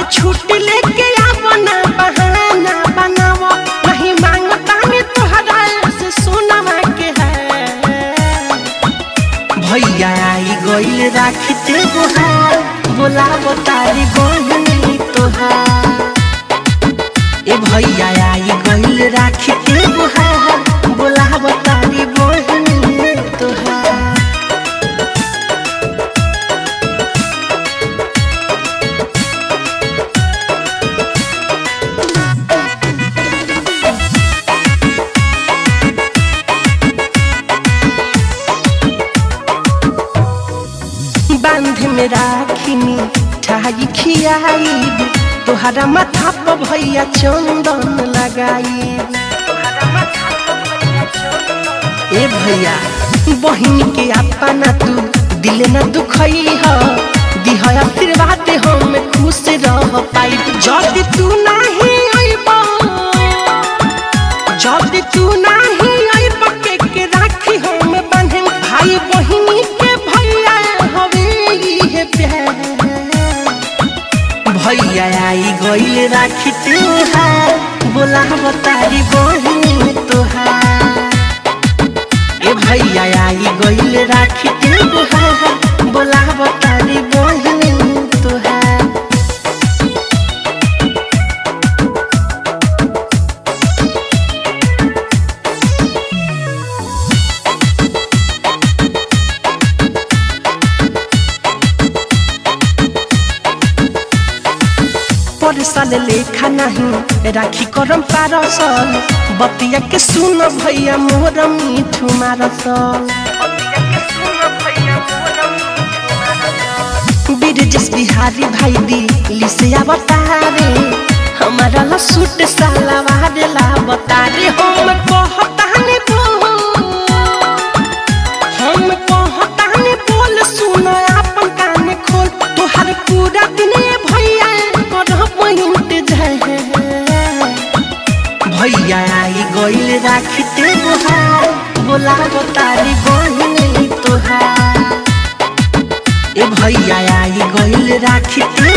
छुट्टी लेके आवो ना बहाना बनावो नहीं मांगता में तोहरा से सोना के है भैया आई गइल राखते गोहार बोलाबो तारी बहनी तोहार ए भैया आई गइल राखते गोहार बोलाबो तारी बहनी तोहार बांध में राखिनी ठाई खियाई तोहरा माथा पर भैया चंदन लगाई ए भैया बहिन के अपना तू दिल न दुखई ह दिह आशीर्वाद हम खुश रह पाई जब तू नहीं अइबा जब तू नहीं अइबा के के राखी हम बांधे भाई बहिनी के भैया हवे इहे प्यार भैया आई गइल राखी तोहार बोलाब तारी बहिनी तोहार ए भैया आई गइल राखी तोहार बोलाब तारी बहिनी तोहार परसल लेखा नहीं राखी करम पारसल बतिया के सुन भैया मोर मीठू मारसल बिरजस बिहारी भाई दी लिसिया बतारे हमारा ला सूट सलवार ला बतारे हम कहताने बोल हम कहताने बोल सुन अपन कान खोल तोहर पूरा दिन भैया करब इंतजार भैया आई गइल राखते गोहार बोलाब तारी बहिनी तोहार ए भैया आई गइल राखते